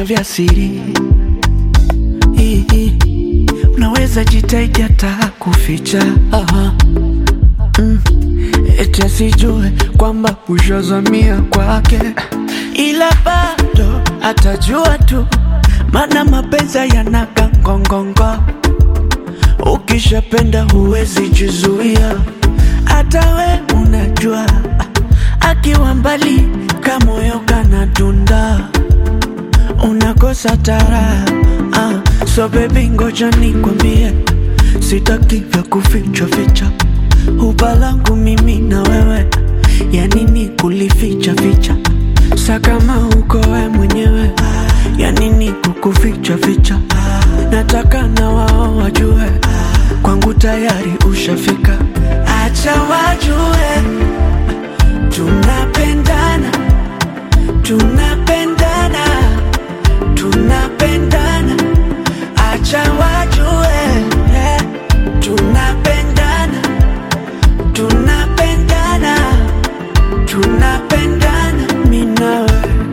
vya siri Hii, hii. Unaweza jitahidi hata kuficha Aha. Mm. Eti asijue kwamba ushazamia kwake, ila bado atajua tu, maana mapenzi yanaga ngongongo. Ukishapenda huwezi jizuia, hata we unajua, akiwa mbali kamoyo kanadunda, unakosa tara ah. So baby, ngoja nikwambie, sitaki vya kuficha ficha Huba langu mimi na wewe, ya nini kulificha ficha? Sa kama uko we mwenyewe, ya nini kukuficha ficha? Nataka na wao wajue, kwangu tayari ushafika. Acha wajue tunapendana, tunapendana, tunapendana. Acha wajue yeah, tunapendana tunapendana tunapendana minawe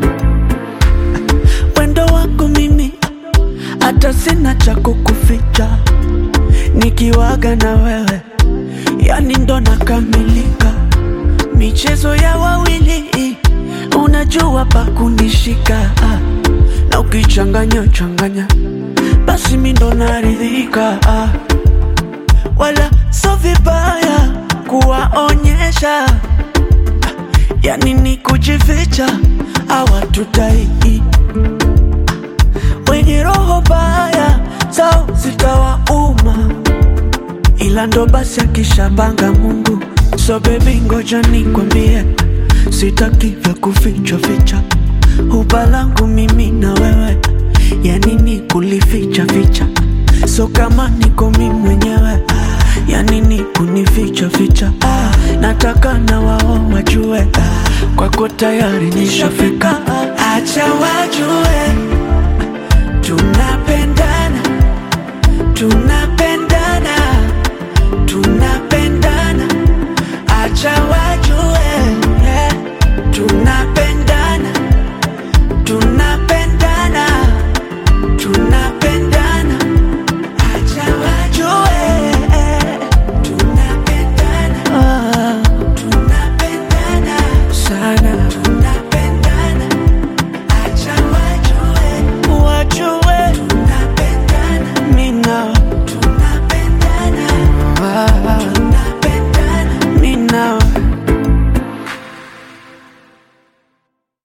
wendo wako mimi hata sina cha kukuficha nikiwaga na wewe yani ndo nakamilika michezo ya wawili unajua pa kunishika na ukichanganya changanya basi mi ndo naridhika wala so vibaya kuwaonyesha yani ni kujificha hawatutai wenye roho baya zao zitawauma ila ndo basi akishapanga Mungu so baby ngoja nikwambie sitaki vya kuficha ficha huba langu mimi na wewe ya nini kulificha ficha so kama niko mimi mwenyewe ya nini kunificha ficha ah, nataka na wao wajue ah, kwako tayari nishafika ah, acha wajue tunapendana tunapendana tunapendana acha wajue